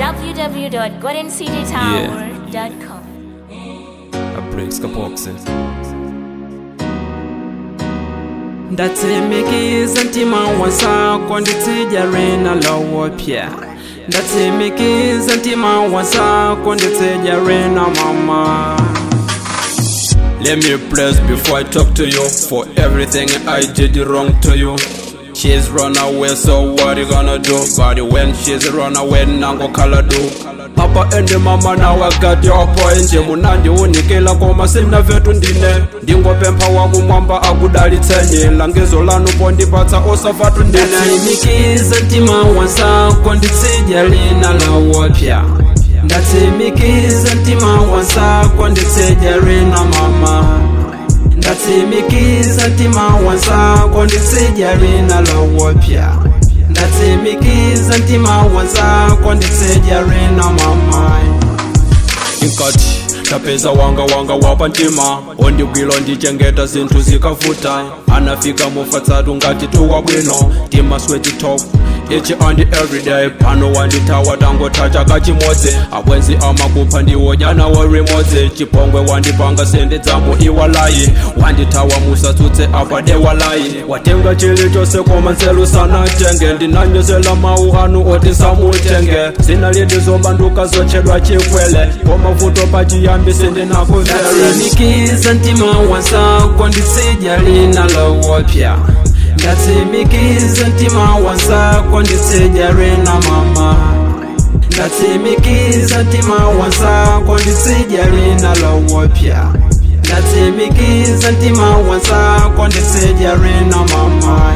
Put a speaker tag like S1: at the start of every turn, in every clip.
S1: www.goldencitytower.com.
S2: a breaks kaboxe
S3: ndatsimikiza ntima wasako nditsijare lowopya ndatsimikiza ntima wasako nditsijare mama
S2: Let me press before I talk to you for everything I did wrong to you. She's run away, so what you gonna do? But when she's run away, nango kala do. Papa and the mama now I got your point. Munandi unikela koma sina vetu ndine. Ndingopempha wakumwamba akudalitsenye langizo lanu pondipatsa osavatu ndine.
S3: ndatsimikiza ntima wasako nditsijare lowopya ndatsimikiza ntima wasako nditsijare mama ndatsimikiza ntima wasako nditsijare lowopya ndatsimikiza ntima wasako nditsijare mama
S2: inkati tapeza wanga wanga wapa ntima ondigwilo ndichengeta zinthu zikavuta anafika mufatsatu ngati tuwa bwino timasweti top each and every day pano wanditawa tangotacha kachimodzi abwenzi amakupha ndiwodyana wa rimodzi chipongwe wandipanga sende dzamu iwalayi wanditawa musatsutse apade walayi watenga chili chose koma nzelu sanatenge ndinanyozela mawu anu oti samutenge zina lindi zobanduka zochedwa chikwele komavuto pachiyambi sindinakuvele
S3: ndatsimikiza ntima wasako nditsijare lowopya ndatsimikiza ntima wasako nditsijare mama ndatsimikiza ntima wasako nditsijare lowopya ndatsimikiza ntima wasako nditsijare mama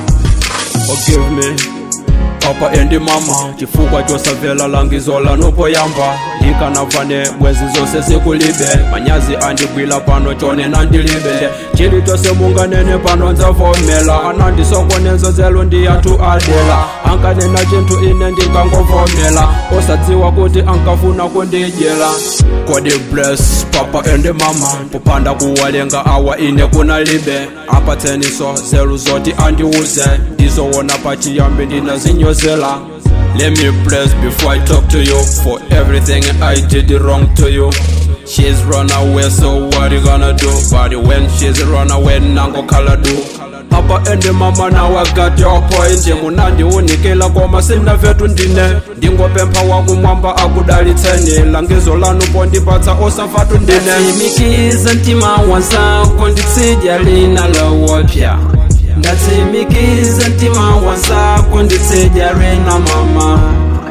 S2: forgive me papa endi mama chifukwa chosamvera langizo lanopoyamba ndikanavane bwenzi zonse zikulibe manyazi andigwila pano chonena ndilibe chili chose munganene pano nzavomela anandisokoneza zelo ndi anthu adela ankanena chinthu ine ndingangovomela osadziwa kuti ankafuna kundidyela kodi bless papa endi mama popanda kuwalenga awa ine kunalibe apatseniso zelu zoti andiuze ndizowona pachiyambi ndinazinyozela Let me bless before I talk to you for everything I did wrong to you. She's run away, so what you gonna do? But when she's run away, nango kala do. Papa and the mama now I got your point. Munandi unikela koma sina vetu ndine. Ndingopempha wakumwamba akudalitsenye langizo lanu pondipatsa osavatu ndine.
S3: ndatsimikiza ntima wasako nditsijare lowopya ndatsimikiza ntima wasako nditsijare mama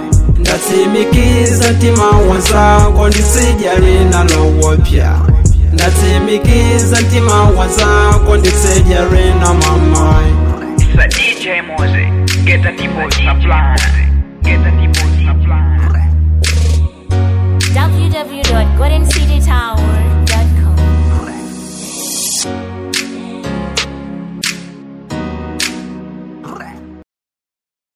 S3: ndatsimikiza ntima wasako nditsijare lowopya ndatsimikiza ntima wasako nditsijare mama
S4: It's a DJ Mose. Get the people supply. Get the people supply.
S1: www.goldencitytower.com.